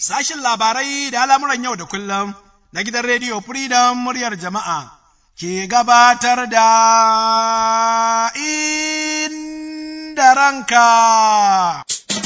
sashin labarai da al'amuran yau da kullum na gidan rediyo Freedom muryar jama'a ke gabatar da inda ranka.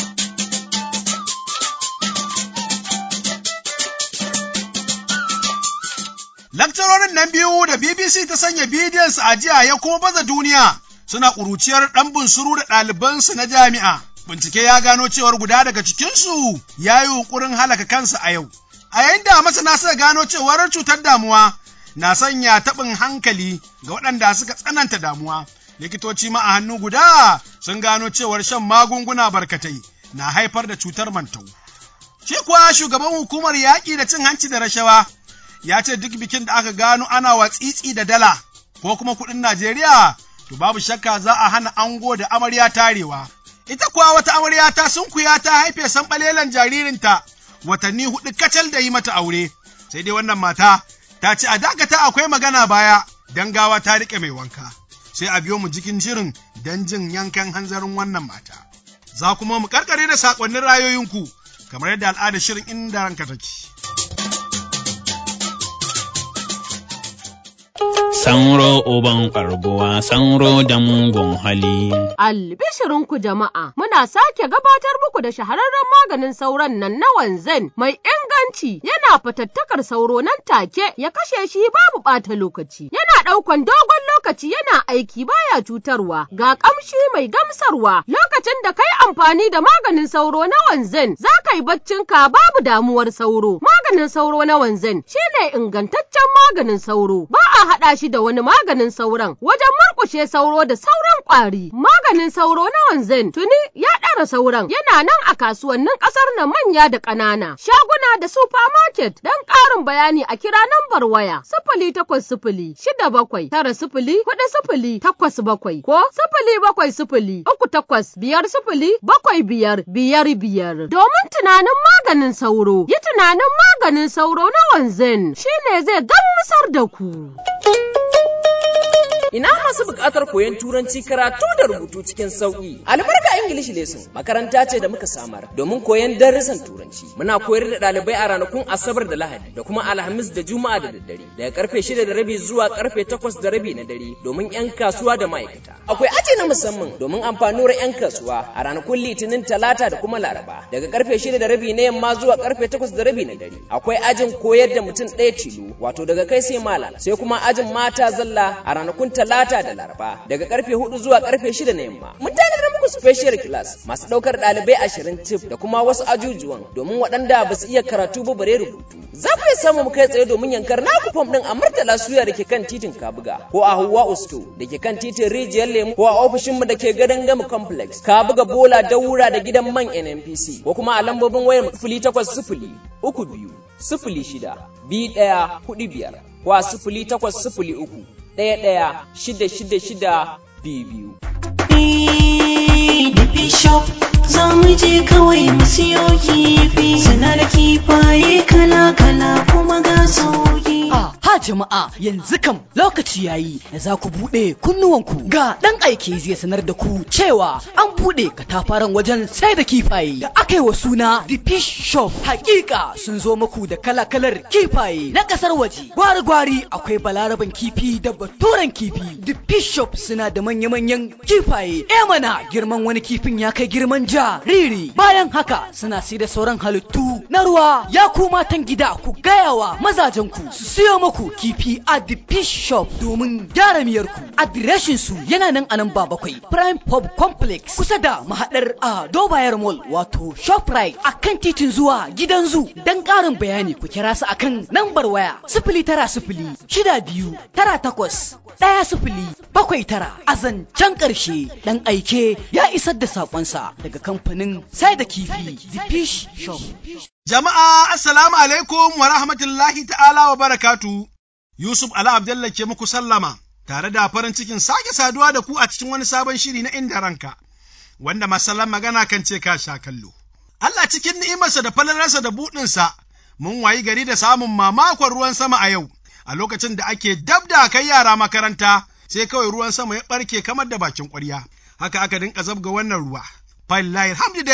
Lakcarorin nan biyu da BBC ta sanya bidiyonsu a jiya ya kuma baza duniya suna ƙuruciyar ɗan bunsuru da ɗalibansu na jami'a. Bincike ya gano cewar guda daga cikinsu ya yi yunƙurin halaka kansa a yau. A yayin da masana suka gano cewar cutar damuwa na sanya taɓin hankali ga waɗanda suka tsananta damuwa. Likitoci ma a hannu guda sun gano cewar shan magunguna barkatai na haifar da cutar mantau. Shi kuwa shugaban hukumar yaƙi da cin hanci da rashawa ya ce duk bikin da aka gano ana watsitsi da dala ko kuma kuɗin Najeriya to babu shakka za a hana ango da amarya tarewa. Ita kuwa wata amarya ta sunkuya ta haife sanɓalelan jaririnta watanni huɗu kacal da yi mata aure. Sai dai wannan mata ta ce a dakata akwai magana baya don gawa ta riƙe mai wanka. Sai a biyo mu jikin jirin don jin yankan hanzarin wannan mata. Za kuma mu karkare da saƙonnin rayoyinku kamar yadda al'adar shirin inda ranka take. Sanro uban ƙarguwa, sanro da mugun hali. Albishirinku jama'a, muna sake gabatar muku da shahararren maganin sauron nan na wanzan mai inganci yana fatattakar sauro nan take ya kashe shi babu ɓata lokaci. Yana ɗaukan dogon lokaci yana aiki baya cutarwa ga ƙamshi mai gamsarwa lokacin da kai amfani da maganin sauro na wanzan za ka yi baccinka babu damuwar sauro. Maganin sauro na wanzan shine ingantaccen maganin sauro ba a haɗa shi da wani maganin sauron wajen murƙushe sauro da sauran ƙwari. Maganin sauro na wanzan tuni ya ɗara sauran yana nan a kasuwannin ƙasar nan manya da ƙanana. Shaguna da supermarket don ƙarin bayani a kira nambar waya sifili takwas sifili shida bakwai tara sifili huɗu sifili takwas bakwai ko sifili bakwai sifili uku takwas biyar sifili bakwai biyar biyar biyar. Domin tunanin maganin sauro yi tunanin maganin sauro na wanzan shine zai gamsar da ku. Ina masu buƙatar koyon turanci karatu da rubutu cikin sauƙi. Albarka English Lesson makaranta ce da muka samar domin koyon darussan turanci. Muna koyar da ɗalibai a ranakun Asabar da Lahadi da kuma Alhamis da Juma'a da daddare daga karfe shida da rabi zuwa karfe takwas da rabi na dare domin 'yan kasuwa da ma'aikata. Akwai aji na musamman domin amfanuwar 'yan kasuwa a ranakun Litinin Talata da kuma Laraba daga karfe shida da rabi na yamma zuwa karfe takwas da rabi na dare. Akwai ajin koyar da mutum ɗaya tilo wato daga kai sai malam sai kuma ajin mata zalla a ranakun talata da laraba daga karfe hudu zuwa karfe shida na yamma mun tanadar muku special class masu daukar dalibai ashirin tif da kuma wasu ajujuwan domin waɗanda ba su iya karatu ba bare rubutu za ku iya samu mu kai tsaye domin yankar naku fam din a murtala suya da ke kan titin kabuga ko a huwa usto da ke kan titin rijiyar lemu ko a ofishinmu da ke gadon gama complex kabuga bola daura da gidan man nnpc ko kuma a lambobin wayar sifili takwas sifili uku biyu sifili shida biyu ɗaya hudu biyar ko a sifili takwas sifili uku ɗaya ɗaya shida shida shida biyu biyu. da bishop za mu je kawai mu siyo kifi suna da kifaye kala-kala kuma ga sauki. Ha jama'a yanzu kam lokaci yayi da za ku buɗe kunnuwanku ga ɗan aike zai sanar da ku cewa an buɗe katafaren wajen sai da kifaye da aka yi wa suna The Fish Shop. Hakika sun zo muku da kala-kalar kifaye na ƙasar waje. Gwari-gwari akwai balaraban kifi da baturen kifi. The Fish Shop suna da manya-manyan kifaye. E mana girman wani kifin ya kai girman jariri. Bayan haka suna sai da sauran halittu na ruwa. Ya ku matan gida ku gaya wa mazajenku su siyo muku kifi a the fish shop domin gyara miyarku. Adireshin su yana nan a nan ba bakwai Prime Pub Complex kusa da mahadar a Dobayar Mall wato Shoprite a kan titin zuwa gidan zu. Dan ƙarin bayani ku kira su akan lambar waya sifili tara sifili shida biyu tara takwas ɗaya sifili bakwai tara a zancen ƙarshe ɗan aike ya isar da saƙonsa daga kamfanin sai da kifi the fish shop. Jama'a assalamu alaikum wa rahmatullahi ta'ala wa barakatu. Yusuf Ala Abdallah ke muku sallama tare da farin cikin sake saduwa da ku a cikin wani sabon shiri na inda ranka wanda masallan magana kan ce ka sha kallo. Allah cikin ni'imarsa da falalarsa da buɗinsa mun wayi gari da samun mamakon ruwan sama a yau a lokacin da ake dab da kai yara makaranta sai kawai ruwan sama ya ɓarke kamar da bakin ƙwarya. Haka aka dinka zabga wannan ruwa. Fallahi alhamdu dai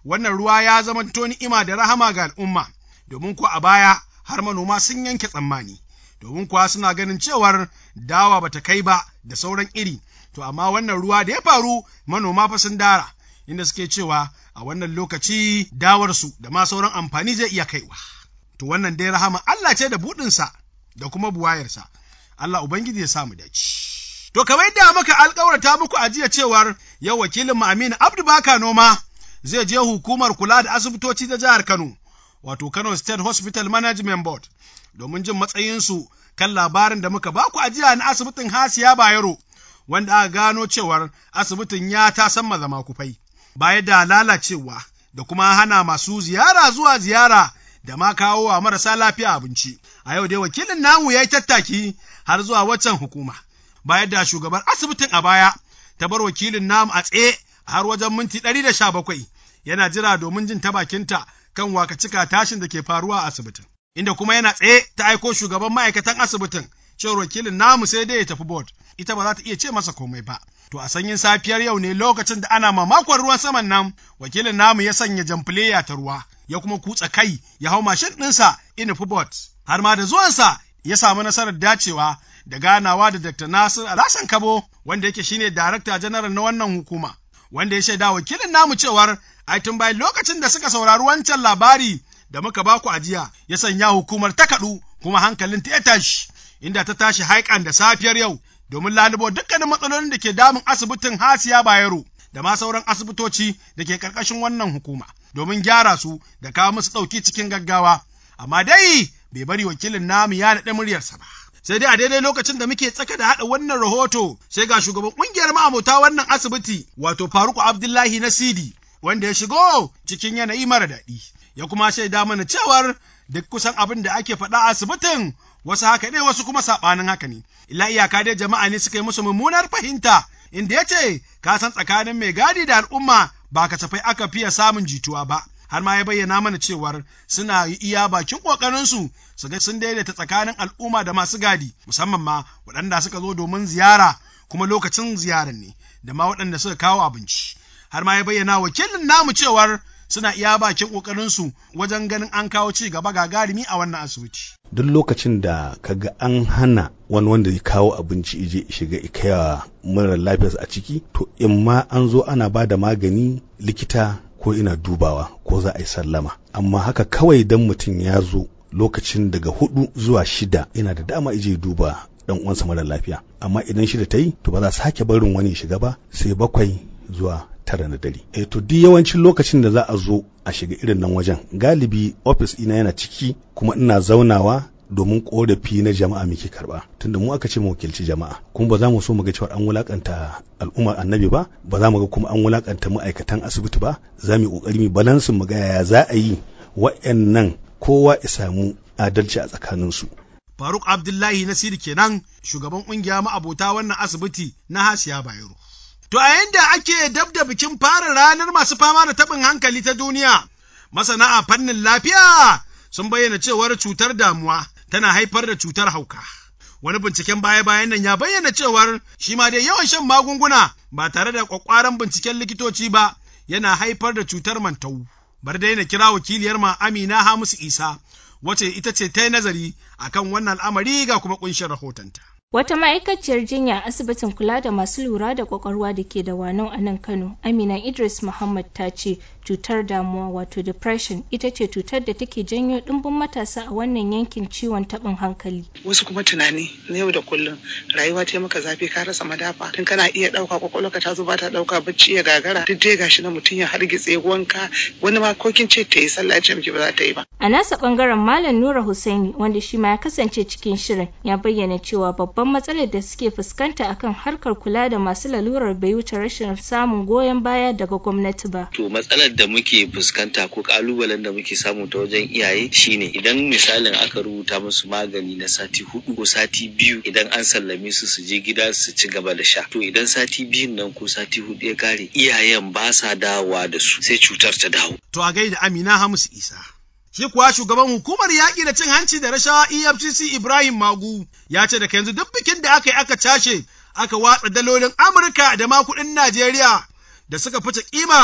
wannan ruwa ya zama ni'ima da rahama ga al'umma, domin kuwa a baya har manoma sun yanke tsammani, domin kuwa suna ganin cewar dawa bata kai ba da sauran iri, to amma wannan ruwa da ya faru manoma fa sun dara, inda suke cewa a wannan lokaci dawarsu da ma sauran amfani zai iya kaiwa. To wannan dai rahama Allah ce da buɗinsa da kuma buwayarsa, Allah Ubangiji ya samu dace. To kamar yadda muka alƙawarta muku a jiya cewar yau wakilin mu Aminu Abdu Baka Noma zai je hukumar kula da asibitoci ta jihar Kano, wato Kano State Hospital Management Board, domin jin matsayinsu kan labarin da muka baku a jiya na asibitin Hasiya Bayero, wanda aka gano cewar asibitin ya ta san zama kufai, baya da lalacewa da kuma hana masu ziyara zuwa ziyara da ma kawo wa marasa lafiya abinci. A yau dai wakilin namu ya yi tattaki har zuwa waccan hukuma. Bayan da shugabar asibitin a baya ta bar wakilin namu a tsaye har wajen minti ɗari da sha bakwai yana jira domin jin ta bakinta kan wakacika tashin da ke faruwa a asibitin. Inda kuma yana tsaye ta aiko shugaban ma'aikatan asibitin cewar wakilin namu sai dai ya tafi board ita ba za ta iya ce masa komai ba. To a sanyin safiyar yau ne lokacin da ana mamakon ruwan saman nan wakilin namu ya sanya jamfileya ta ruwa ya kuma kutsa kai ya hau mashin ɗinsa ina board har ma da zuwansa ya samu nasarar dacewa da ganawa da Dr. Nasir Alhassan Kabo wanda yake shine Darakta Janaral na wannan hukuma wanda ya shaida wakilin namu cewar ai tun bayan lokacin da suka saurari wancan labari da muka baku a jiya ya sanya hukumar ta kaɗu kuma hankalin ta ya tashi inda ta tashi haikan da safiyar yau domin lalubo dukkanin matsalolin da ke damun asibitin Hasiya Bayero da ma sauran asibitoci da ke ƙarƙashin wannan hukuma domin gyara su da kawo musu ɗauki cikin gaggawa amma dai bai bari wakilin namu ya naɗe muryarsa ba. Sai dai a daidai lokacin da muke tsaka da haɗa wannan rahoto sai ga shugaban ƙungiyar ma'amota wannan asibiti wato Faruku Abdullahi na Sidi wanda ya shigo cikin yanayi mara daɗi. Ya kuma shaida mana cewar duk kusan abin da ake faɗa a asibitin wasu haka ne wasu kuma saɓanin haka ne. Illa iyaka dai jama'a ne suka yi musu mummunar fahimta inda ya ce ka san tsakanin mai gadi da al'umma ba kasafai aka fiye samun jituwa ba. har ma ya bayyana mana cewar suna iya bakin ƙoƙarinsu su ga sun daidaita tsakanin al'umma da masu gadi musamman ma waɗanda suka zo domin ziyara kuma lokacin ziyarar ne da ma waɗanda suka kawo abinci har ma ya bayyana wakilin namu cewar suna iya bakin ƙoƙarinsu wajen ganin an kawo ci gaba gagarumi a wannan asibiti. Duk lokacin da kaga an hana wani wanda ya kawo abinci ije shiga ikaya mara lafiyarsa a ciki to in ma an zo ana ba da magani likita ko ina dubawa ko za a yi sallama amma haka kawai dan mutum ya zo lokacin daga hudu zuwa shida yana da dama ije duba dan uwansa mara lafiya amma idan shida ta yi to ba za sake barin wani shiga ba sai bakwai zuwa tara na dare eh to duk yawancin lokacin da za a zo a shiga irin nan wajen galibi ofis ina yana ciki kuma ina zaunawa domin korafi na jama'a muke karba tunda mu aka ce mu wakilci jama'a kuma ba za mu so mu ga cewa an wulakanta al'ummar annabi ba ba za mu ga kuma an wulakanta ma'aikatan asibiti ba za mu yi kokari mu balansin mu ga yaya za a yi wa'annan kowa ya samu adalci a tsakaninsu Faruk Abdullahi Nasiru kenan shugaban kungiya ma'abota wannan asibiti na Hasiya Bayero. To a yanda ake dab da bikin fara ranar masu fama da taɓin hankali ta duniya, masana a fannin lafiya sun bayyana cewar cutar damuwa tana haifar da cutar hauka. Wani binciken baya-bayan nan ya bayyana cewar shi ma dai yawan shan magunguna ba tare da kwakwaran binciken likitoci ba yana haifar da cutar mantau. Bar dai na kira wakiliyar ma Amina Hamisu Isa, wace ita ce ta yi nazari akan wannan al'amari ga kuma kunshin rahotonta. Wata ma'aikaciyar jinya a asibitin kula da masu lura da kwakwalwa da ke da wanau a nan Kano, Amina Idris Muhammad ta ce cutar damuwa wato depression ita ce cutar da take janyo ɗimbin matasa a wannan yankin ciwon taɓin hankali. Wasu kuma tunani na yau da kullum rayuwa ta maka zafi ka rasa madafa tun kana iya ɗauka kwakwalwarka ta zo ba ta ɗauka bacci ya gagara duk dai gashi na mutum ya hargitse wanka wani ma kokin ce ta yi sallah ce miki ba za ta yi ba. A nasa ɓangaren Malam Nura Hussaini wanda shi ma ya kasance cikin shirin ya bayyana cewa babban babban matsalar da suke fuskanta akan harkar kula da masu lalurar bai wuce rashin samun goyon baya daga gwamnati ba. To matsalar da muke fuskanta ko kalubalen da muke samu ta wajen iyaye shine idan misalin aka rubuta musu magani na sati hudu ko sati biyu idan an sallame su su je gida su ci gaba da sha. To idan sati biyun nan ko sati hudu ya kare iyayen ba sa dawowa da su sai cutar ta dawo. To a gaida Amina Hamisu Isa. Shi kuwa shugaban hukumar yaƙi da cin hanci da rashawa EFCC Ibrahim Magu ya ce daga yanzu duk bikin da aka yi aka cashe aka watsa dalolin Amurka da ma kuɗin Najeriya da suka fice kima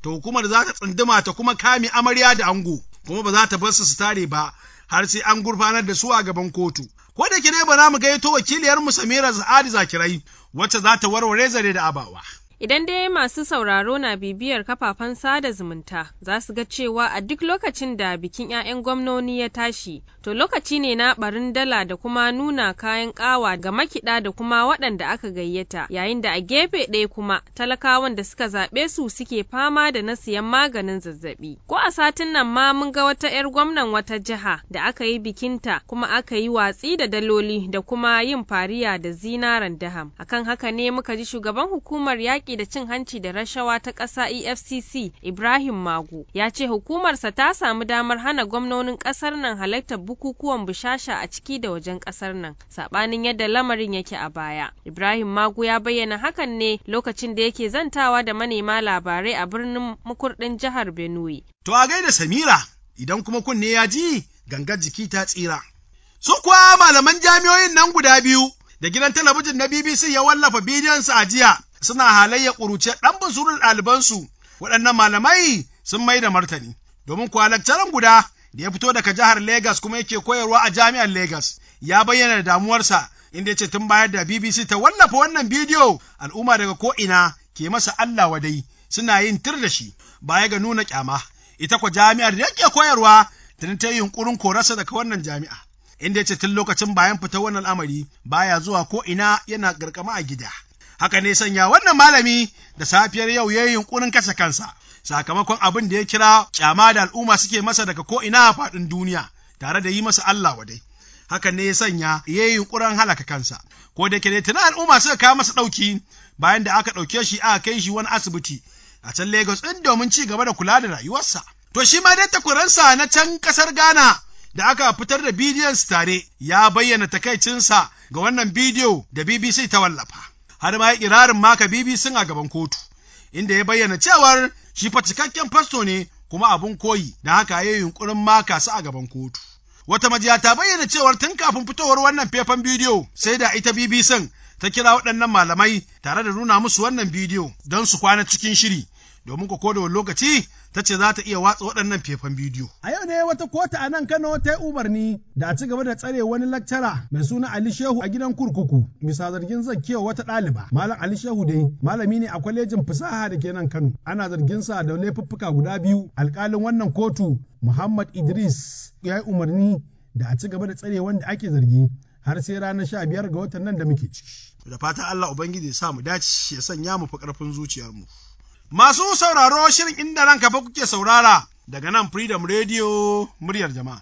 to hukumar za ta tsunduma ta kuma kame amarya da ango kuma ba za ta bar su su tare ba har sai an gurfanar da su a gaban kotu ko da ke dai ba za mu gaito wakiliyar mu Samira Sa'adi Zakirai wacce za ta warware zare da abawa Idan dai masu sauraro na bibiyar kafafen sada zumunta za su ga cewa a duk lokacin da bikin 'ya'yan gwamnoni ya tashi, to lokaci ne na barin dala da kuma nuna kayan ƙawa ga makiɗa da kuma waɗanda aka gayyata, yayin da a gefe ɗaya kuma talakawan da suka zaɓe su suke fama da na siyan maganin zazzaɓi. Ko a satin nan ma mun ga wata 'yar gwamnan wata jiha da aka yi bikinta kuma aka yi watsi da daloli da kuma yin fariya da zinaran daham. Akan haka ne muka ji shugaban hukumar yaƙi yaƙi da cin hanci da rashawa ta ƙasa EFCC Ibrahim Magu ya ce hukumarsa ta samu damar hana gwamnonin ƙasar nan halartar bukukuwan bishasha a ciki da wajen ƙasar nan saɓanin yadda lamarin yake a baya. Ibrahim Magu ya bayyana hakan ne lokacin da yake zantawa da manema labarai a birnin mukurɗin jihar Benue. To a gaida Samira idan kuma kunne ya ji gangar jiki ta tsira. Su kuwa malaman jami'oyin nan guda biyu da gidan talabijin na BBC ya wallafa bidiyonsu a jiya suna halayya ƙuruce ɗan busurun ɗalibansu waɗannan malamai sun mai da martani domin kuwa lakcaran guda da ya fito daga jihar Legas kuma yake koyarwa a jami'ar Legas ya bayyana damuwarsa inda ya ce tun bayar da BBC ta wallafa wannan bidiyo al'umma daga ko'ina ke masa Allah wadai suna yin tir da shi baya ga nuna kyama ita kwa jami'ar da yake koyarwa tun ta yi yunkurin korarsa daga wannan jami'a inda ya ce tun lokacin bayan fitar wannan al'amari baya zuwa ko ina yana garkama a gida haka ne sanya wannan malami da safiyar yau ya yi yunkurin kashe kansa sakamakon abin da ya kira kyama da al'umma suke masa daga ko ina a faɗin duniya tare da yi masa Allah wadai hakan ne ya sanya ya yi yunkurin halaka kansa ko da ke tuna al'umma suka kawo masa ɗauki bayan da aka ɗauke shi aka kai shi wani asibiti a can Lagos ɗin domin ci gaba da kula da rayuwarsa to shi ma dai takwaransa na can ƙasar Ghana da aka fitar da bidiyon su tare ya bayyana takaicinsa ga wannan bidiyo da BBC ta wallafa har ma ya kirarin maka BBC a gaban kotu inda ya bayyana cewar shi fa cikakken fasto ne kuma abun koyi da haka ya yi yunkurin maka su a gaban kotu wata majiya ta bayyana cewar tun kafin fitowar wannan faifan bidiyo sai da ita BBC ta kira waɗannan malamai tare da nuna musu wannan bidiyo don su kwana cikin shiri domin ko da lokaci ta ce za ta iya watsa waɗannan faifan bidiyo. A yau ne wata kota a nan Kano ta yi umarni da a ci gaba da tsare wani lakcara mai suna Ali Shehu a gidan kurkuku bisa zargin zakewa wata ɗaliba. Malam Ali Shehu dai malami ne a kwalejin fasaha da ke nan Kano. Ana zargin sa da laifuffuka guda biyu. Alƙalin wannan kotu Muhammad Idris ya yi umarni da a ci gaba da tsare wanda ake zargi har sai ranar sha biyar ga watan nan da muke ciki. Da fatan Allah Ubangiji ya sa mu dace ya sanya mu fi ƙarfin zuciyarmu. Masu sauraro shirin inda ranka fa kuke saurara daga nan Freedom Radio muryar jama'a.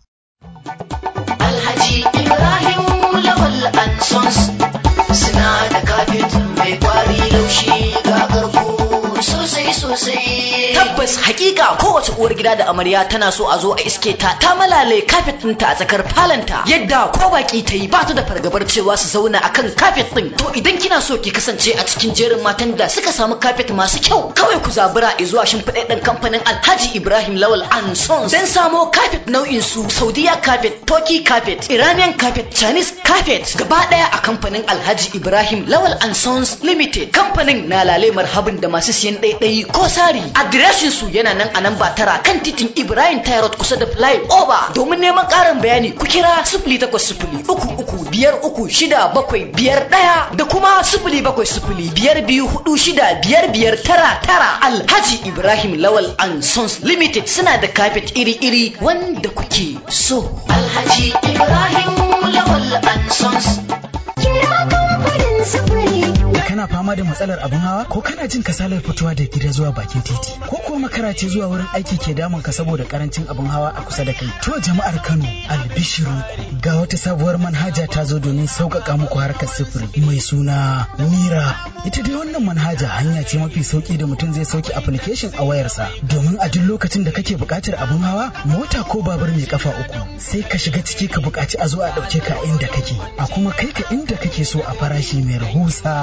Alhaji Ibrahim Lawal Ansons suna da kafet mai kwari laushi ga garko sosai sosai. Tabbas hakika kowace uwar gida da amarya tana so a zo a iske ta ta malale kafet ɗinta a tsakar falanta yadda ko baki ta yi ba ta da fargabar cewa su zauna akan kafet ɗin. To idan kina so ki kasance a cikin jerin matan da suka samu kafet masu kyau kawai ku zabura zuwa shimfiɗaɗɗen kamfanin Alhaji Ibrahim Lawal and Sons don samo kafet nau'in su Saudiya kafet, Turkey kafet, Iranian kafet, Chinese kafet gaba ɗaya a kamfanin Alhaji Ibrahim Lawal and Sons Limited. Kamfanin na lale marhabin da masu siyan ɗaiɗayi ko sari. Adireshin su yana nan a nan ba tara kan titin Ibrahim Tyrod kusa da Fly Over. Domin neman ƙarin bayani ku kira sifili takwas sifili uku uku biyar uku shida bakwai biyar ɗaya da kuma sifili bakwai sifili biyar biyu hudu shida biyar biyar tara tara Alhaji Ibrahim Lawal and Sons Limited suna da kafet iri-iri wanda kuke so. Alhaji Ibrahim Lawal and Sons. Kira kamfanin sufuri. kana fama da matsalar abin hawa ko kana jin kasalar fitowa da gida zuwa bakin titi ko kuwa makara ce zuwa wurin aiki ke damun ka saboda karancin abin hawa a kusa da kai to jama'ar Kano albishiru ga wata sabuwar manhaja ta zo domin sauƙaƙa muku harkar sufuri mai suna Mira ita dai wannan manhaja hanya ce mafi sauki da mutum zai sauke application a wayarsa domin a duk lokacin da kake buƙatar abin hawa mota ko babur mai kafa uku sai ka shiga ciki ka buƙaci a zo a ɗauke ka inda kake a kuma kai ka inda kake so a farashi mai rahusa za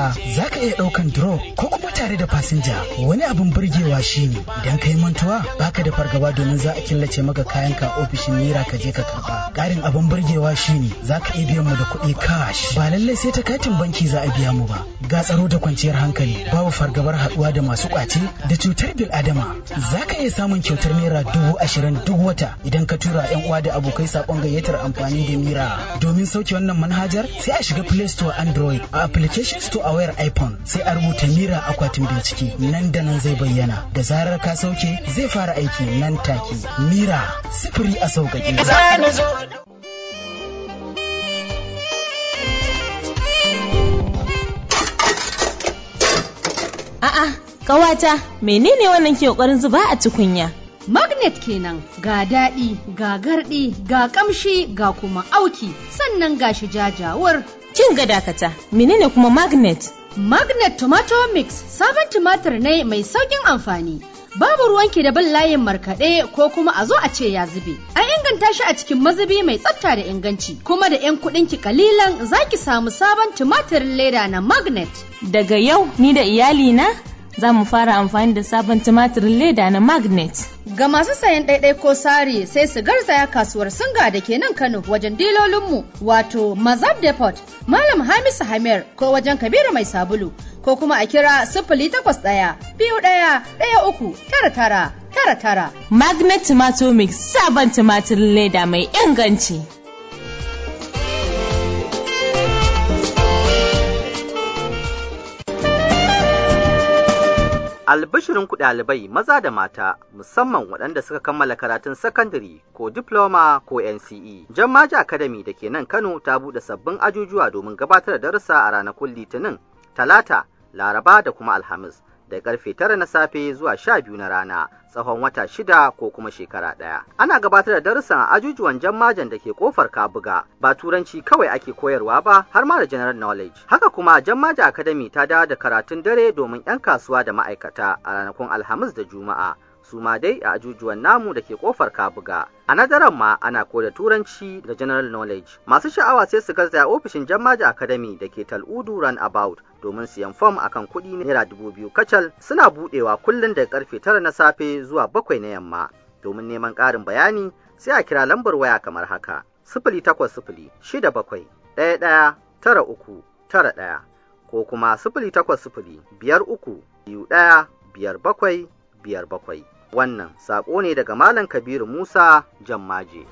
ka iya ɗaukan drop ko kuma tare da fasinja wani abin burgewa shine idan ka yi mantuwa baka da fargaba domin za a killace maka kayan ka ofishin naira ka je ka karba ƙarin abin burgewa shine za ka iya biyan mu da kuɗi cash ba lallai sai ta katin banki za a biya mu ba ga tsaro da kwanciyar hankali babu fargabar haɗuwa da masu ƙwace da cutar bil adama za ka iya samun kyautar naira dubu ashirin duk wata idan ka tura yan uwa da abokai saƙon gayyatar amfani da mira domin sauke wannan manhajar sai a shiga play store android a application store a wayar iphone sai a rubuta mira akwatin bincike nan da nan zai bayyana da zarar ka sauke zai fara aiki nan take mira sifiri a sauƙaƙe A'a, ƙawata, menene wannan ke ƙoƙarin zuba a tukunya? Magnet kenan ga daɗi, ga garɗi, ga ƙamshi, ga kuma auki, sannan ga shi jajawar. Kin ga dakata, menene kuma magnet? Magnet Tomato Mix sabon tumatir ne mai sauƙin amfani. Babu ruwanki da bin layin markaɗe ko kuma a zo a ce ya zube. An inganta shi a cikin mazubi mai tsafta da inganci, kuma da 'yan kuɗinki kalilan za ki samu sabon tumatirin leda na Magnet. Daga yau ni da iyalina za mu fara amfani da sabon tumatirin leda na magnet. Ga masu sayan ɗaiɗai ko sari sai su garzaya kasuwar singa da ke nan Kano wajen dilolinmu wato Mazab Depot, Malam Hamisu Hamir ko wajen Kabiru Mai Sabulu ko kuma a kira sifili takwas ɗaya biyu ɗaya ɗaya uku tara tara tara tara. Magnet Tomato Mix sabon tumatirin leda mai inganci. Albishirin ku ɗalibai maza da mata musamman waɗanda suka kammala karatun sakandare ko diploma ko NCE. Jammaji Academy da ke nan Kano ta buɗe sabbin ajujuwa domin gabatar da darussa a ranakun Litinin, Talata, Laraba da kuma Alhamis. da karfe tara na safe zuwa sha biyu na rana tsawon wata shida ko kuma shekara ɗaya. Ana gabatar da darussan a ajujuwan jammajan da ke kofar Kabuga ba turanci kawai ake koyarwa ba har ma da general knowledge. Haka kuma jammaja academy ta dawo da karatun dare domin 'yan kasuwa da ma'aikata a ranakun Alhamis da Juma'a. su ma dai a ajujuwan namu da ke kofar kabuga a nadaran ma ana koda turanci da general knowledge masu sha'awa sai su garzaya ofishin jammaji academy da ke tal'udu run about domin siyan fom akan kuɗi naira dubu biyu kacal suna buɗewa kullum daga karfe tara na safe zuwa bakwai na yamma domin neman ƙarin bayani sai a kira lambar waya kamar haka sifili takwas sifili shida bakwai ɗaya ɗaya tara uku tara ɗaya ko kuma sifili takwas sifili biyar uku biyu ɗaya biyar bakwai biyar bakwai wannan saƙo ne daga Malam Kabiru Musa Jammaje.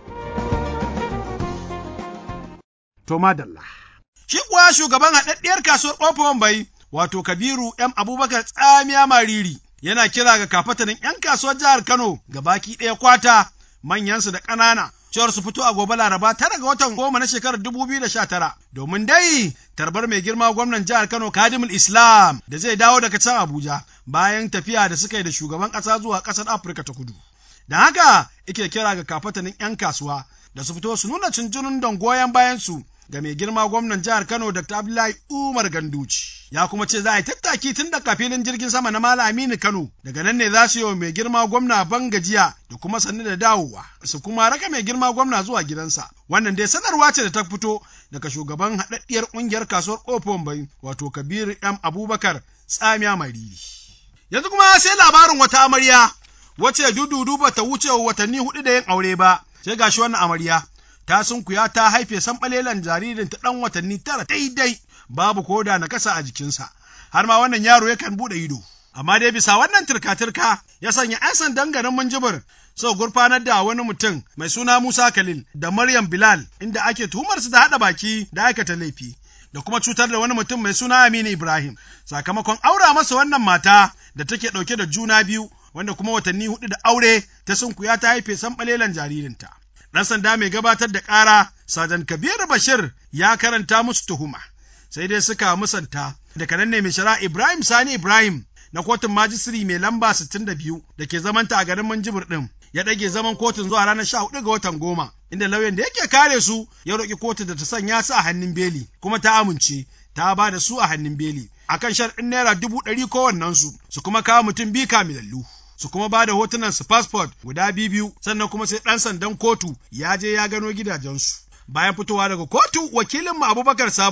To madalla. Shi kuwa shugaban haɗaɗɗiyar kasuwar ƙofar bai wato Kabiru M Abubakar Tsamiya Mariri yana kira ga kafatanin 'yan kasuwar jihar Kano ga baki ɗaya kwata manyansu da ƙanana cewar su fito a gobe Laraba tara ga watan goma na shekarar dubu biyu da sha tara domin dai tarbar mai girma gwamnan jihar Kano Kadimul Islam da zai dawo daga can Abuja bayan tafiya da suka yi da shugaban ƙasa zuwa ƙasar Afirka ta Kudu. Don haka ike kira ga kafatanin 'yan kasuwa da su fito su nuna cincinin don goyon bayansu ga mai girma gwamnan jihar Kano Dr. Abdullahi Umar Ganduci. Ya kuma ce za a yi tattaki tun daga filin jirgin sama na Malam Aminu Kano, daga nan ne za su yi wa mai girma gwamna ban gajiya da kuma sannu da dawowa, su kuma raka mai girma gwamna zuwa gidansa. Wannan dai sanarwa ce da ta fito daga shugaban haɗaɗɗiyar ƙungiyar kasuwar Ofon Bai, wato Kabiru M. Abubakar Tsamiya Mariri. Yanzu kuma sai labarin wata amarya, wacce dududu ba ta wuce watanni hudu da yin aure ba, sai gashi wannan amarya. ta sunkuya ta haife sanɓalelan jaririn ta ɗan watanni tara daidai babu koda na kasa a jikinsa har ma wannan yaro yakan buɗe ido amma dai bisa wannan turka-turka ya sanya 'yan sandan garin Minjibir sau gurfanar da wani mutum mai suna Musa Khalil da Maryam Bilal inda ake tuhumar su da haɗa baki da aikata laifi da kuma cutar da wani mutum mai suna Aminu Ibrahim sakamakon aura masa wannan mata da take ɗauke da juna biyu wanda kuma watanni hudu da aure ta sunkuya ta haife sanɓalelan jaririnta. ɗan sanda mai gabatar da ƙara Sajan Kabiru Bashir ya karanta musu tuhuma, sai dai suka musanta daga nan ne mai shari'a Ibrahim Sani Ibrahim na kotun majisiri mai lamba 62 da ke zamanta a garin Minjibir ɗin ya ɗage zaman kotun zuwa ranar 14 ga watan goma inda lauyan da yake kare su ya roƙi kotun da ta sanya su a hannun beli kuma ta amince ta ba da su a hannun beli akan sharɗin naira dubu ɗari kowannensu su kuma kawo mutum biyu kamilallu. su kuma ba da hotunan su passport guda biyu sannan kuma sai ɗan sandan kotu ya je ya gano gidajensu. Bayan fitowa daga kotu wakilin mu Abubakar Sabo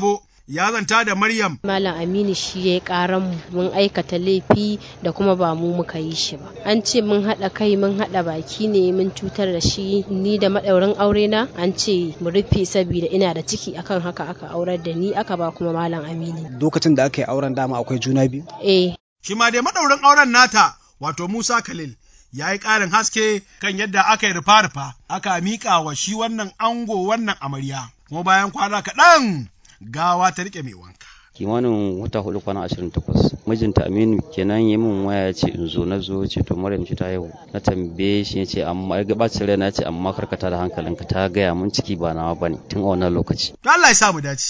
ya zanta da Maryam. Malam Aminu shi ya karan mu mun aikata laifi da kuma ba mu muka yi shi ba. An ce mun haɗa kai mun haɗa baki ne mun cutar da shi ni da maɗaurin aure na an ce mu rufe saboda ina da ciki akan haka aka aurar da ni aka ba kuma Malam Aminu. Lokacin da aka yi auren dama akwai juna biyu? Eh. Shi ma dai maɗaurin auren nata wato Musa Khalil ya yi ƙarin haske kan yadda aka yi rufa-rufa aka miƙa wa shi wannan ango wannan amarya. Kuma bayan kwana kaɗan gawa ta riƙe mai wanka. kimanin wata hudu kwana ashirin takwas mijinta aminu kenan yi min waya ya ce in zo na zo ce to maryam ce ta yau na tambaye shi ya ce amma ya gabacin rai na ce amma karkata da hankalinka ta gaya mun ciki ba nawa bane tun a wannan lokaci To Allah ya sa mu dace.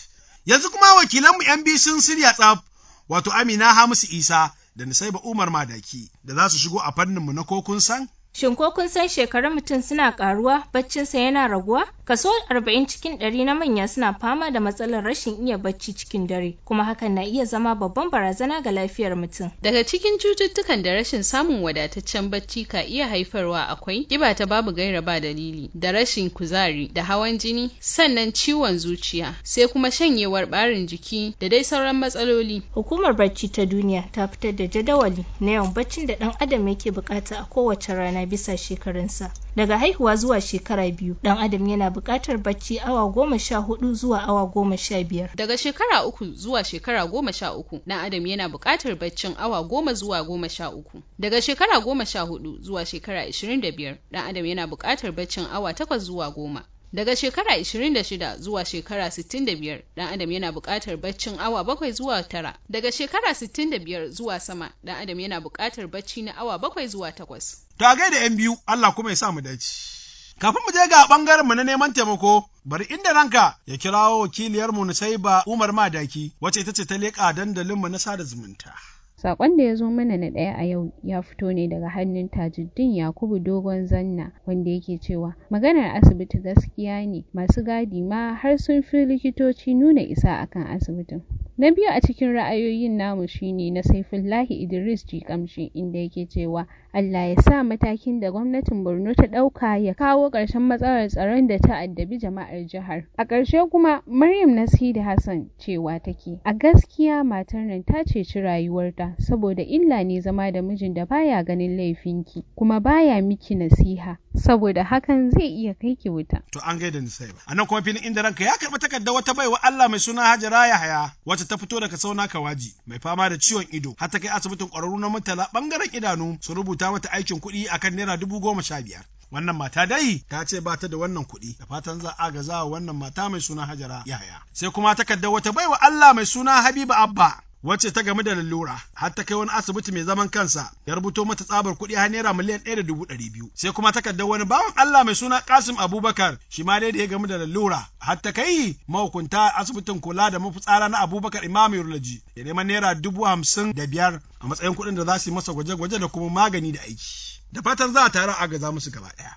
Yanzu kuma wakilanmu ‘yan biyu sun shirya tsaf, wato Amina Hamisu Isa da Nisaiba Umar Madaki da za su shigo a fanninmu na ko kun san? Shin ko kun san shekarun mutum suna karuwa baccinsa yana raguwa? Kaso 40 cikin 100 na manya suna fama da matsalar rashin iya bacci cikin dare, kuma hakan na iya zama babban barazana ga lafiyar mutum. Daga cikin cututtukan da rashin samun wadataccen bacci ka iya haifarwa akwai ƙiba ta babu gaira ba dalili, da rashin kuzari, da hawan jini, sannan ciwon zuciya, sai kuma shanyewar ɓarin jiki da dai sauran matsaloli. Hukumar bacci ta duniya ta fitar da jadawali na yawan baccin da ɗan adam yake bukata a kowace rana bisa shekarunsa. Daga haihuwa zuwa shekara biyu, ɗan adam yana buƙatar bacci awa goma sha hudu zuwa awa goma sha biyar. Daga shekara uku zuwa shekara goma sha uku, ɗan adam yana buƙatar baccin awa goma zuwa goma sha uku. Daga shekara goma sha hudu zuwa shekara ashirin da biyar, ɗan adam yana buƙatar baccin awa takwas zuwa goma. Daga shekara 26 zuwa shekara 65 ɗan adam yana buƙatar baccin awa bakwai zuwa tara. Daga shekara 65 zuwa sama ɗan adam yana buƙatar bacci na awa bakwai zuwa takwas. To a gaida ‘yan biyu, Allah kuma ya sa mu dace. Kafin mu je ga ɓangaren mu na neman taimako, bari inda ranka ya kirawo wakiliyarmu Nusaiba Umar Madaki, wacce ita ce ta leƙa dandalinmu na sada zumunta. Sakon da ya zo mana na ɗaya a yau ya fito ne daga hannun Tajuddin Yakubu Dogon Zanna wanda yake cewa maganar asibiti gaskiya ne masu gadi ma har sun fi likitoci nuna isa akan asibitin. Na biyu a cikin ra'ayoyin namu shine na Saifullahi Idris Jikamshi inda yake cewa Allah ya sa matakin da gwamnatin Borno ta ɗauka ya kawo ƙarshen matsalar tsaron da ta addabi jama'ar jihar. A ƙarshe kuma Maryam Nasidi Hassan cewa take a gaskiya matar nan ta ceci rayuwarta saboda illa ne zama da mijin da baya ganin laifinki kuma baya miki nasiha saboda hakan zai iya kai ki wuta. To an gaida ni sai ba. A nan kuma filin inda ranka ya karɓi takardar wata baiwa Allah mai suna Hajara Yahaya wacce ta fito daga sauna Kawaji mai fama da ciwon ido har ta kai asibitin ƙwararru na mutala ɓangaren idanu su rubuta mata aikin kuɗi akan naira dubu goma sha biyar. Wannan mata dai ta ce ba ta da wannan kuɗi da fatan za a gaza wa wannan mata mai suna Hajara Yahaya. Sai kuma takardar wata baiwa Allah mai suna Habiba Abba wacce ta gamu da lalura har ta kai wani asibiti mai zaman kansa ya rubuto mata tsabar kuɗi har naira miliyan ɗaya da dubu ɗari biyu sai kuma takardar wani bawan Allah mai suna Kasim Abubakar shi ma dai da ya gamu da lalura har ta kai mahukunta asibitin kula da mafitsara na Abubakar Imam Yurlaji ya neman naira dubu hamsin da biyar a matsayin kuɗin da za su yi masa gwaje-gwaje da kuma magani da aiki da fatan za a tare a gaza musu gaba ɗaya.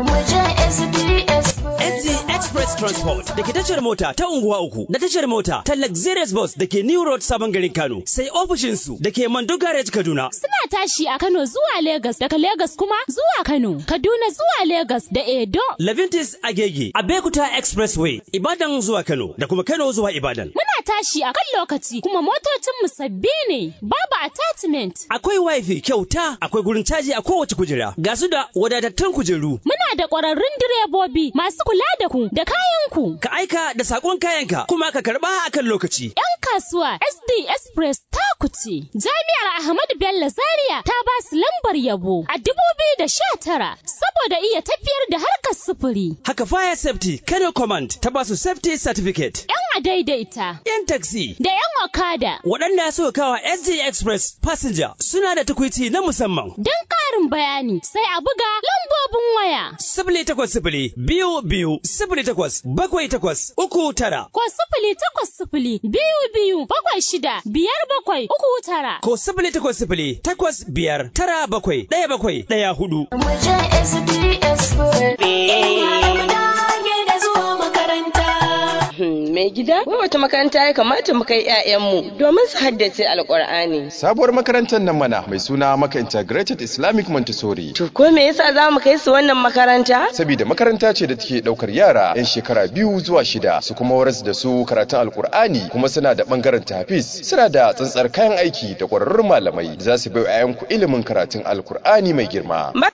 SG Express Transport da ke tashar mota ta unguwa uku da tashar mota ta Luxurious Bus da ke New Road Sabon garin Kano sai ofishinsu da ke Mando Garage Kaduna. Suna tashi a Kano zuwa Legas daga Legas kuma zuwa Kano, Kaduna zuwa Legas da Edo. Levintis Agege, Abekuta Expressway, Ibadan zuwa Kano da kuma Kano zuwa Ibadan. Muna tashi a kan lokaci kuma motocinmu sabbi ne, babu attachment. Akwai wifi kyauta, akwai gurin caji a kowace kujera, ga su da wadatattun kujeru. Muna da ƙwararrun direbobi masu kula da ku da kayanku. Ka aika da sakon kayanka kuma ka karba akan lokaci. 'Yan kasuwa SD Express ta kuce. Jami'ar Ahmadu Bello Zaria ta ba su lambar yabo a dubu biyu da sha tara saboda iya tafiyar da harkar sufuri. Haka Fire Safety Kano Command ta ba su Safety Certificate. 'Yan a daidaita. 'Yan taxi. Da 'yan okada. Waɗanda suka kawa SD Express Passenger suna da tukwici na musamman. Don ƙarin bayani sai a buga lambobin waya. Sifili takwas sifili biyu biyu sifili takwas bakwai takwas uku tara. Ko sifili takwas sifili biyu biyu bakwai shida biyar bakwai uku tara. Ko sifili takwas sifili takwas biyar tara bakwai ɗaya bakwai ɗaya hudu. Mai gida, wai wata makaranta ya kamata mu kai 'ya'yanmu domin su haddace Alƙur'ani. Sabuwar makarantar nan mana mai suna Maka Integrated Islamic Montessori. To ko me yasa za mu kai su wannan makaranta? Saboda makaranta ce da take ɗaukar yara 'yan shekara biyu zuwa shida su kuma waras da su karatun Alƙur'ani kuma suna da ɓangaren tafis suna da tsantsar kayan aiki da ƙwararrun malamai da za su bai 'ya'yanku ilimin karatun Alƙur'ani mai girma.